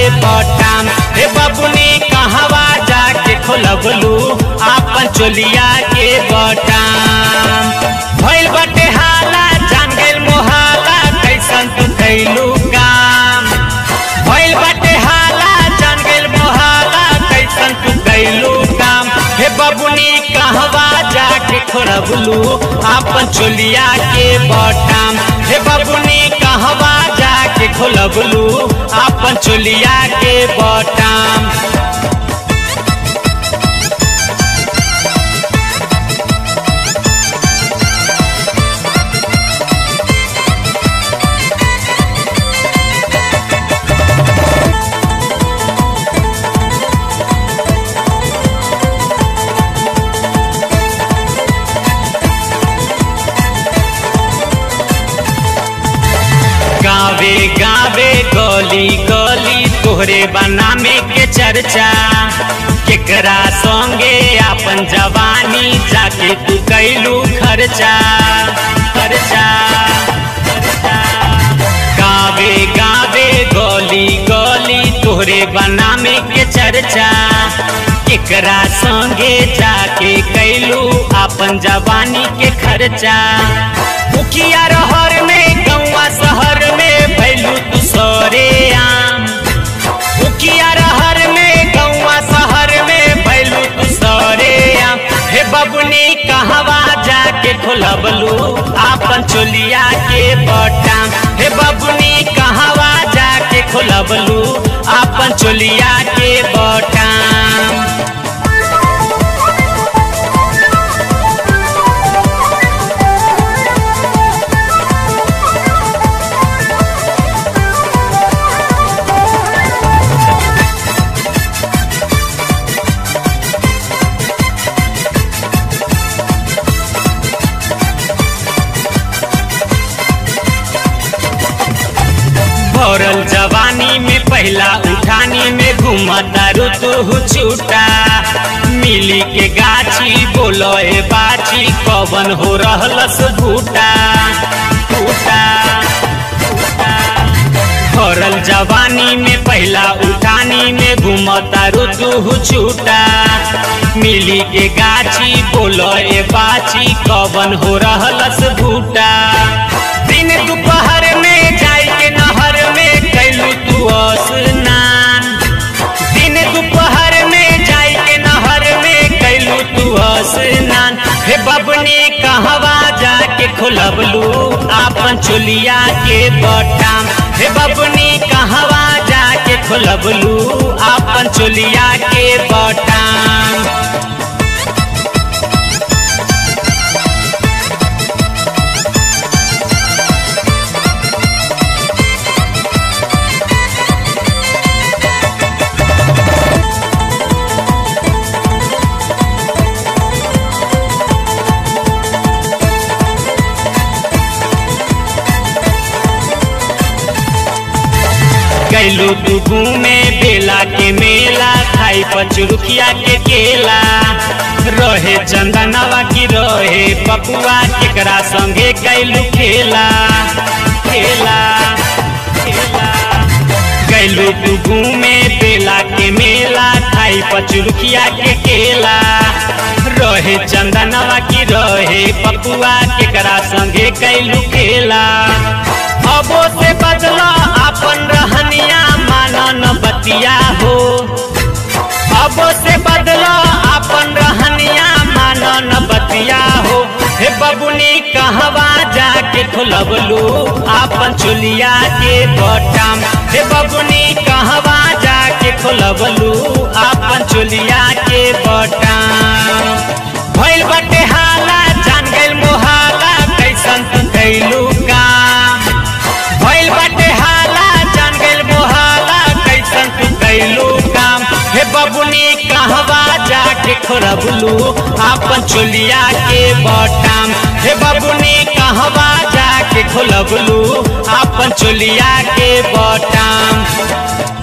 बटाम हे बबुनी कहवा जाके खोलबलू आपन चोलिया के बटाम भइल बटे हाला जान गइल मोहाला कैसन तू कैलू काम भइल बटे हाला जान गइल मोहाला कैसन तू कैलू काम हे बबुनी कहवा जाके खोलबलू आपन चोलिया के बटाम हे बबुनी कहवा जाके खोलबलू आपन चोलिया के बटाम गावे गावे गली गली तोहरे बनामे के चर्चा केकरा संगे आपन जवानी जाके तू कैलू खर्चा खर्चा खर्चा। गावे गावे गली गली तोहरे बनामे के चर्चा केकरा संगे जाके कैलू आपन जवानी के खर्चा मुखिया रहर में गौवा शहर में भैलू तू सरे आम मुखिया रहर में गौवा शहर में भैलू तू सरे आम हे बबुनी कहवा जाके खोलबलू आपन चोलिया के बटाम हे बबुनी कहवा जाके खोलबलू आपन चोलिया के बटाम भरल जवानी में पहला उठानी में घूमता ऋतु छूटा मिली के गाछी बोलो ए बाची कवन हो रहलस भूटा फूटा भरल जवानी में पहला उठानी में घूमता ऋतु छूटा मिली के गाछी बोलो ए बाची कवन हो रहलस भूटा दिन दोपहर में जाई के नहर में कैलू तू स्नान दिन दोपहर में जाई के नहर में कैलू तू स्नान हे बबनी कहवा जाके खोलबलू आपन चोलिया के बटाम हे बबनी कहवा जाके खोलबलू आपन चोलिया के बटाम कैलू तू घूमे बेला के मेला खाई पचरुखिया के केला रहे चंदनवा की रहे पपुआ केकरा संगे कैलू खेला खेला खेला कैलू तू घूमे बेला के मेला खाई पचरुखिया के केला रहे चंदनवा की रहे पपुआ केकरा संगे कैलू खेला अबो से बदला अपन रहनिया मानन बतिया हो अबो से बदला अपन रहनिया मानन बतिया हो हे बबुनी कहवा जाके खोलबलू आपन चोलिया के बटाम हे बबुनी कहवा जाके खोलबलू आपन चोलिया के बटाम भइल बटे हाला जान गइल मोहाला कैसन तू कैलू काम भइल बाटे हाला जान गइल मोहाला कैसन तू कैलू काम हे बबुनी कहवा जाके खोरबलू आपन चोलिया के बटाम हे बबुनी कहवा जाके खोलबलू आपन चोलिया के बटाम